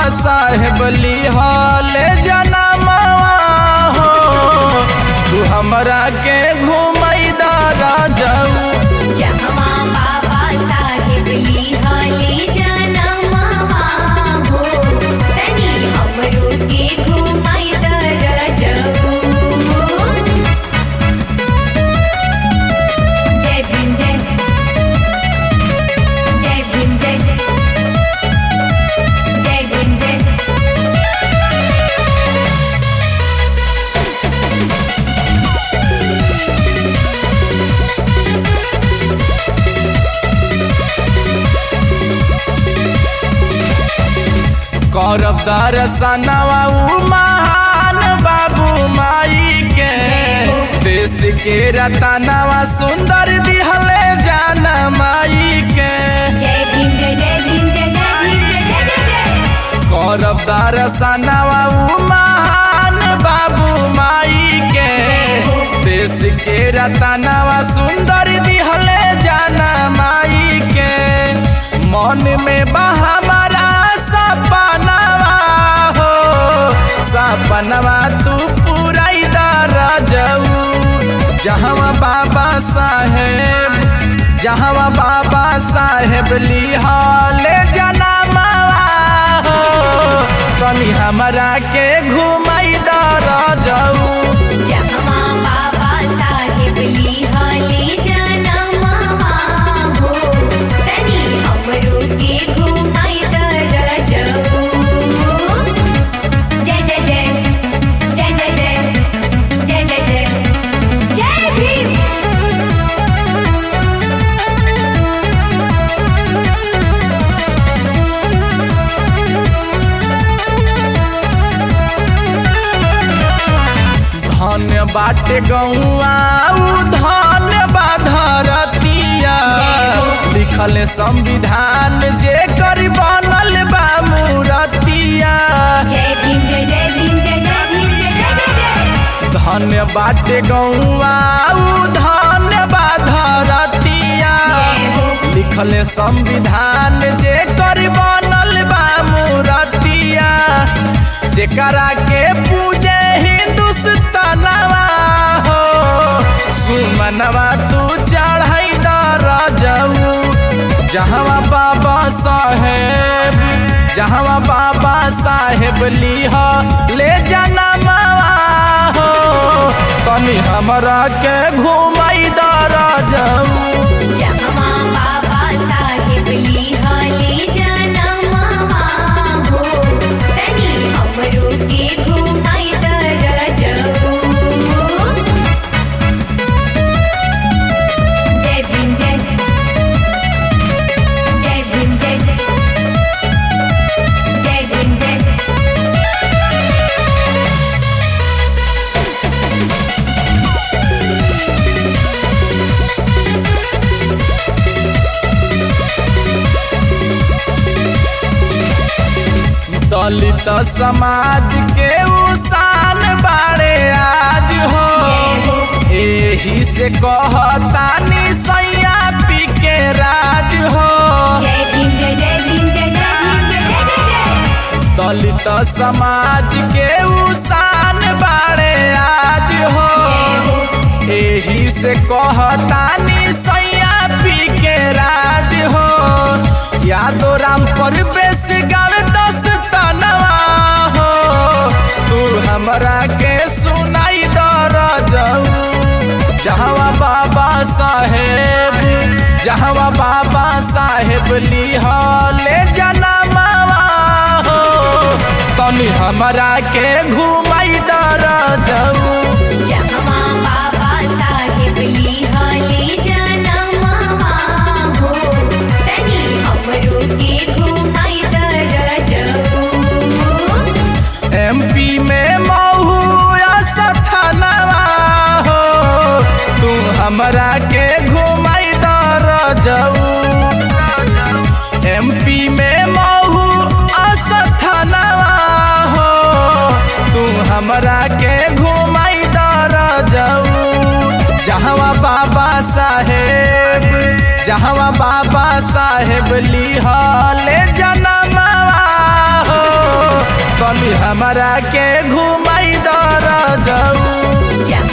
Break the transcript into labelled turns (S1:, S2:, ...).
S1: साहेब लिहले जनमवा हो तू हमरा के घुमैदा राजऊ
S2: जहवा बाबा साहेब लिहले जनमवा हो तनी हमरो के घुमाई दरजऊ जय भीम जय जय भीम जय जय भीम जय
S1: करब दर्शनवा उ महान बाबू माई के देश के रतनवा सुंदर दिहले जान माई के
S2: जय भीम जय जय भीम जय जय भीम जय जय जय जय
S1: करब दर्शनवा उ महान बाबू माई के देश के रतनवा सुंदर दिहले जान माई के मन में बा हमारा सपनवा हो सपनवा तू पुराई दरजऊ जहाँ बाबा साहेब जहाँ बाबा साहेब लिहले जनमवा हो तनी हमरा के घुमाई दरजऊ
S2: जहवा बाबा साहेब लिहले जनमवा हो तनी हमरो के घुमाई दरजऊ जय जय जय जय जय जय जय जय जय जय भीम
S1: धन्य बाटे गौआ उ धन्य बाधरतिया लिखल संविधान जे कर बनल बा मूरतिया
S2: जय भीम जय जय भीम जय जय भीम जय जय जय जय
S1: धन्य बाटे गौआ उ धन्य बाधरतिया लिखल संविधान जे कर बनल बा मूरतिया जेकरा के पूजे हिंदुस्तानवा हो सुमनवा तू चढ़ाई दरजऊ जहाँ बाबा साहेब जहाँ बाबा साहेब लिह ले जनमवा हो तनी हमरा के घुमाई दरजऊ
S2: जहवा बाबा साहेब लिहले जनमवा हो तनी हमरो के घुमाई दरजऊ जय भीम जय जय भीम जय जय भीम जय
S1: दलित समाज के उसान बाड़े आज हो एही से कहतानी सैया पी के राज हो
S2: जय भीम जय जय भीम जय जय भीम जय जय जय जय
S1: दलित समाज के उसान बाड़े आज हो एही से कहतानी सैया पी के राज हो यादो राम पर बेस गावे दस तनवा हो तू हमरा के सुनाई दरजऊ जहाँ बाबा साहेब जहाँ बाबा साहेब लिहले जनमवा हो तनी हमरा के घुमाई दरजऊ
S2: जहवा बाबा साहेब लिहले जनमवा हो तनी हमरो के घुमाई दरजऊ
S1: एमपी में महू सथनवा हो तू हमरा के घुमाई दरजऊ एमपी में महू असथनवा हो तू हमरा के घुमाई दरजऊ जहाँ बाबा साहेब जहाँ बाबा साहेब लिहले जनमवा हो तनी हमरा के घुमाई दर जाऊ
S2: जहाँ